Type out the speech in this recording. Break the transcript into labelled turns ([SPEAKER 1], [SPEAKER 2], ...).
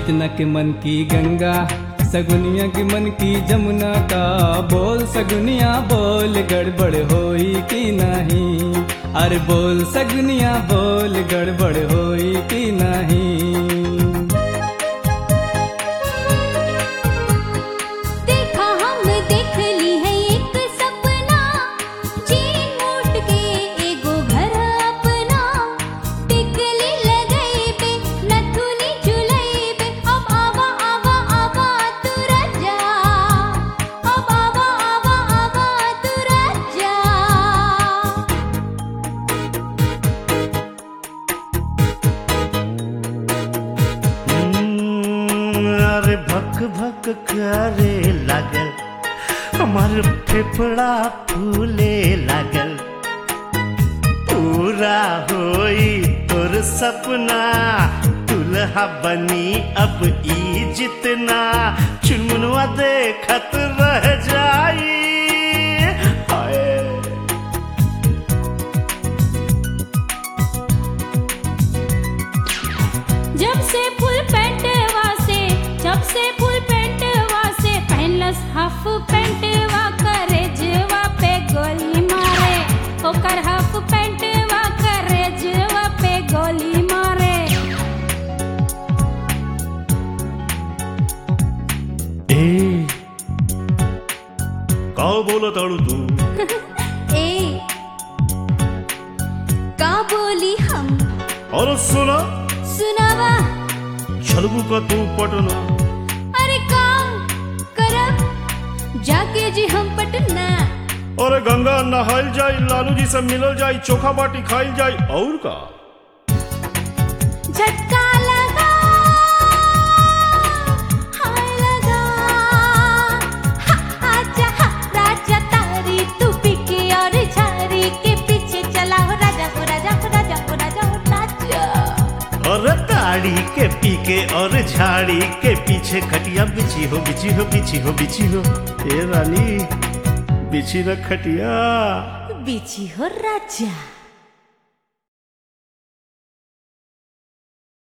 [SPEAKER 1] सतना के मन की गंगा सगुनिया के मन की जमुना का बोल सगुनिया बोल गड़बड़ होई कि नहीं अरे बोल सगुनिया बोल गड़बड़ होई कि नहीं
[SPEAKER 2] देखा हम देख ली है एक सपना चीन मोट के एगो घर अपना टिकली लगई पे नथुनी चुलई पे अब आवा आवा आवा तू रजा अब आवा आवा आवा तू रजा
[SPEAKER 3] हम्म, अरे भक भक करे लागल हमार फेफड़ा फूले लागल पूरा होई तोर सपना दुल्हा बनी अब ई जितना चुनमुनवा देखत रह जाई हाय
[SPEAKER 2] जब से फुल पैंट वासे जब से फुल पैंट वासे पहनलस हाफ पैंट वा करे जवा पे गोली मारे ओकर हाफ पैंट वा करे जवा पे गोली मारे
[SPEAKER 3] ए का बोलत ताड़ू तू
[SPEAKER 2] ए का बोली हम
[SPEAKER 3] और सुना
[SPEAKER 2] सुनावा
[SPEAKER 3] छलबू का तू पटना
[SPEAKER 2] अरे का करब जाके जी हम पटना
[SPEAKER 3] और गंगा नहाइल जाई लालू जी से मिलल जाई चोखा बाटी खाइल जाई और का
[SPEAKER 2] झटका लगा हाय लगा हा, आजा हा, राजा तारी तू पिके और झारी के पीछे चला हो राजा हो राजा हो राजा हो राजा हो राजा
[SPEAKER 3] और ताड़ी के पीके और झाड़ी के पीछे खटिया बिछी हो बिछी हो बिछी हो बिछी हो ए रानी बिछी न खटिया
[SPEAKER 2] बिची हो राजा